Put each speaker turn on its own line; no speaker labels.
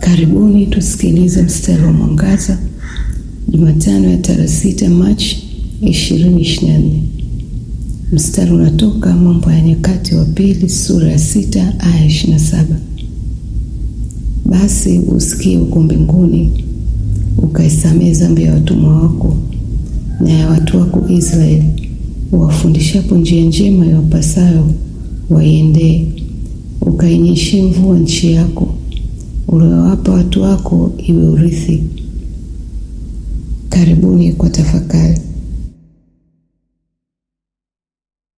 Karibuni tusikilize mstari wa mwangaza Jumatano ya tarehe sita Machi 2024. Mstari unatoka Mambo ya Nyakati wa Pili sura ya sita aya 27. Basi usikie huko mbinguni, ukaisamehe dhambi ya watumwa wako na ya watu wako Israeli, uwafundishapo njia njema iwapasayo waiendee, ukainyeshee mvua nchi yako uliowapa watu wako iwe urithi. Karibuni kwa tafakari.